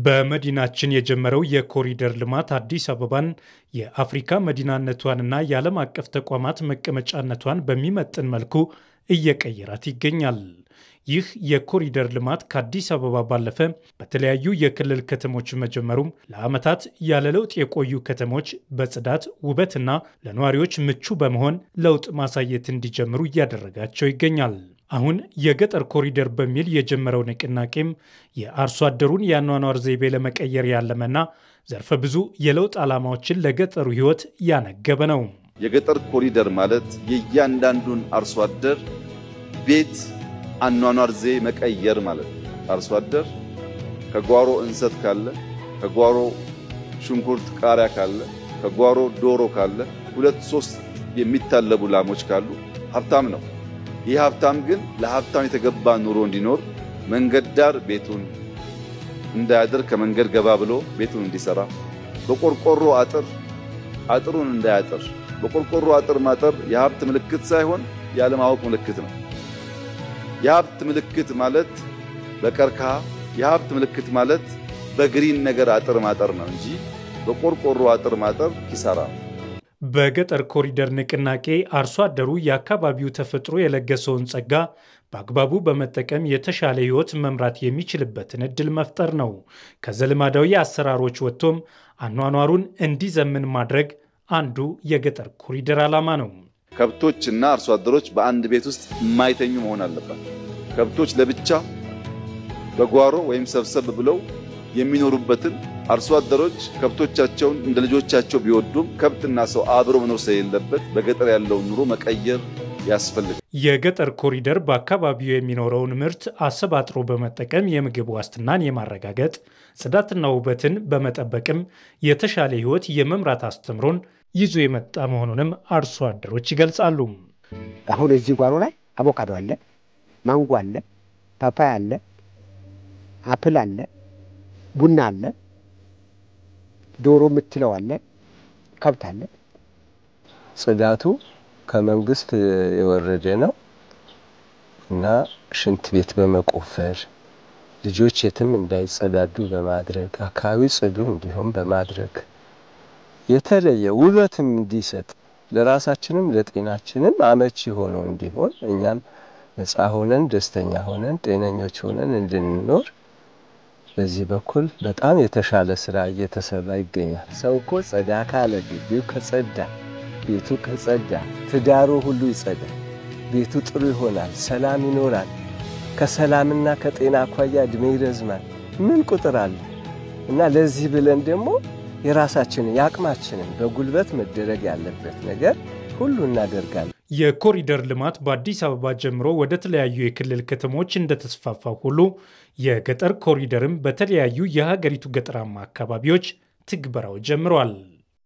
በመዲናችን የጀመረው የኮሪደር ልማት አዲስ አበባን የአፍሪካ መዲናነቷንና የዓለም አቀፍ ተቋማት መቀመጫነቷን በሚመጥን መልኩ እየቀየራት ይገኛል። ይህ የኮሪደር ልማት ከአዲስ አበባ ባለፈ በተለያዩ የክልል ከተሞች መጀመሩም ለዓመታት ያለ ለውጥ የቆዩ ከተሞች በጽዳት ውበትና ለነዋሪዎች ምቹ በመሆን ለውጥ ማሳየት እንዲጀምሩ እያደረጋቸው ይገኛል። አሁን የገጠር ኮሪደር በሚል የጀመረው ንቅናቄም የአርሶ አደሩን የአኗኗር ዘይቤ ለመቀየር ያለመና ዘርፈ ብዙ የለውጥ ዓላማዎችን ለገጠሩ ሕይወት ያነገበ ነው። የገጠር ኮሪደር ማለት የእያንዳንዱን አርሶ አደር ቤት አኗኗር ዘዬ መቀየር ማለት ነው። አርሶ አደር ከጓሮ እንሰት ካለ፣ ከጓሮ ሽንኩርት ቃሪያ ካለ፣ ከጓሮ ዶሮ ካለ፣ ሁለት ሶስት የሚታለቡ ላሞች ካሉ ሀብታም ነው። ይህ ሀብታም ግን ለሀብታም የተገባ ኑሮ እንዲኖር መንገድ ዳር ቤቱን እንዳያድር ከመንገድ ገባ ብሎ ቤቱን እንዲሰራ፣ በቆርቆሮ አጥር አጥሩን እንዳያጥር። በቆርቆሮ አጥር ማጠር የሀብት ምልክት ሳይሆን ያለማወቅ ምልክት ነው። የሀብት ምልክት ማለት በቀርከሃ የሀብት ምልክት ማለት በግሪን ነገር አጥር ማጠር ነው እንጂ በቆርቆሮ አጥር ማጠር ኪሳራ ነው። በገጠር ኮሪደር ንቅናቄ አርሶ አደሩ የአካባቢው ተፈጥሮ የለገሰውን ጸጋ በአግባቡ በመጠቀም የተሻለ ሕይወት መምራት የሚችልበትን ዕድል መፍጠር ነው። ከዘልማዳዊ አሰራሮች ወጥቶም አኗኗሩን እንዲዘምን ማድረግ አንዱ የገጠር ኮሪደር ዓላማ ነው። ከብቶችና አርሶ አደሮች በአንድ ቤት ውስጥ የማይተኙ መሆን አለባቸው። ከብቶች ለብቻ በጓሮ ወይም ሰብሰብ ብለው የሚኖሩበትን አርሶ አደሮች ከብቶቻቸውን እንደ ልጆቻቸው ቢወዱም ከብትና ሰው አብሮ መኖር ስለሌለበት በገጠር ያለውን ኑሮ መቀየር ያስፈልጋል። የገጠር ኮሪደር በአካባቢው የሚኖረውን ምርት አሰባጥሮ በመጠቀም የምግብ ዋስትናን የማረጋገጥ ጽዳትና ውበትን በመጠበቅም የተሻለ ሕይወት የመምራት አስተምሮን ይዞ የመጣ መሆኑንም አርሶ አደሮች ይገልጻሉ። አሁን እዚህ ጓሮ ላይ አቮካዶ አለ፣ ማንጎ አለ፣ ፓፓያ አለ፣ አፕል አለ፣ ቡና አለ፣ ዶሮ የምትለው አለ፣ ከብት አለ። ጽዳቱ ከመንግስት የወረደ ነው እና ሽንት ቤት በመቆፈር ልጆች የትም እንዳይጸዳዱ በማድረግ አካባቢ ጽዱ እንዲሆን በማድረግ የተለየ ውበትም እንዲሰጥ ለራሳችንም ለጤናችንም አመቺ ሆኖ እንዲሆን እኛም ነፃ ሆነን ደስተኛ ሆነን ጤነኞች ሆነን እንድንኖር በዚህ በኩል በጣም የተሻለ ስራ እየተሰራ ይገኛል። ሰው እኮ ጸዳ ካለ ግቢው ከጸዳ፣ ቤቱ ከጸዳ፣ ትዳሩ ሁሉ ይጸዳል። ቤቱ ጥሩ ይሆናል፣ ሰላም ይኖራል። ከሰላምና ከጤና አኳያ እድሜ ይረዝማል። ምን ቁጥር አለ እና ለዚህ ብለን ደግሞ የራሳችንን የአቅማችንን በጉልበት መደረግ ያለበት ነገር ሁሉ እናደርጋለን። የኮሪደር ልማት በአዲስ አበባ ጀምሮ ወደ ተለያዩ የክልል ከተሞች እንደተስፋፋ ሁሉ የገጠር ኮሪደርም በተለያዩ የሀገሪቱ ገጠራማ አካባቢዎች ትግበራው ጀምረዋል።